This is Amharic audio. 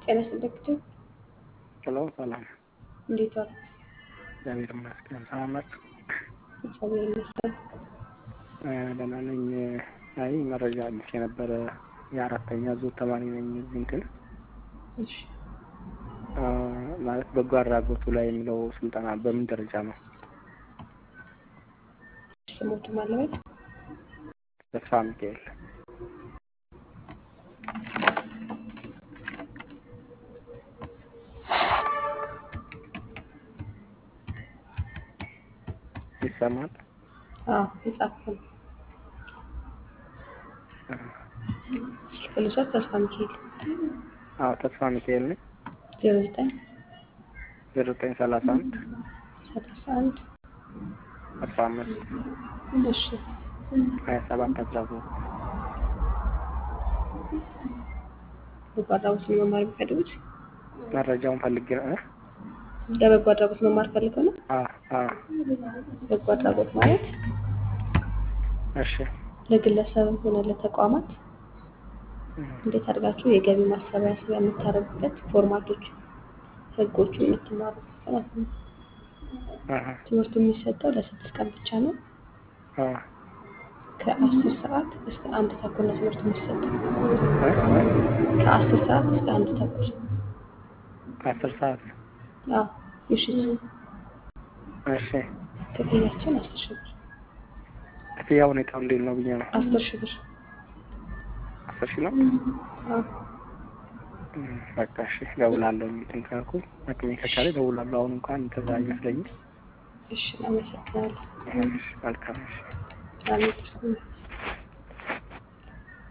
ጤና ይስጥልኝ። ሄሎ ሰላም፣ እንዴት ዋሉ? እግዚአብሔር ይመስገን። ሰላም ናችሁ? እግዚአብሔር ይመስገን። ደህና ነኝ። አይ መረጃ አግኝቼ የነበረ የአራተኛ ዙር ተማሪ ነኝ። እዚህ እንትን እሺ ማለት በጎ አድራጎቱ ላይ የሚለው ስልጠና በምን ደረጃ ነው? ስሞቱ ማለበት ተስፋ ሚካኤል ይሰማል? አዎ የጻፍኩት ስልክ ልውሰድ። ተስፋ ሚካኤል አዎ ተስፋ ሚካኤል ነኝ። ዜሮ ዘጠኝ ዜሮ ዘጠኝ ሰላሳ አንድ ሰላሳ አንድ አስራ አምስት እሺ ሀያ ሰባት አስራ ሶስት በጎ አድራጎት ነው መማር የሚፈልጉት? መረጃውን ፈልጌ ነው። እ? ለበጎ አድራጎት መማር ፈልገው ነው? አ አ በጎ አድራጎት ማለት እሺ ለግለሰብም ሆነ ለተቋማት እም፣ እንዴት አድርጋችሁ የገቢ ማሰባሰቢያ የምታደርጉበት ፎርማቶች፣ ህጎቹ የምትማሩበት ማለት ነው። አሀ ትምህርቱ የሚሰጠው ለስድስት ቀን ብቻ ነው። አ ከአስር ሰዓት እስከ አንድ ተኩል ነው ትምህርቱ የሚሰጠው። እ? እ? ከአስር ሰዓት እስከ አንድ ተኩል አስር ሰዓት አዎ ምሽት። እሺ ክፍያችን አስር ሺህ ብር ክፍያ ሁኔታው እንዴት ነው ብዬ ነው። አስር ሺህ ብር አስር ሺህ ነው። አዎ እም፣ በቃ እሺ እደውላለሁ። እንትን ካልኩ አቅሜ ከቻለ እደውላለሁ። አሁን እንኳን እንደዛ አይመስለኝም። እሺ እናመሰግናለን። እሺ መልካም እሺ ሰላም ይስጥልኝ።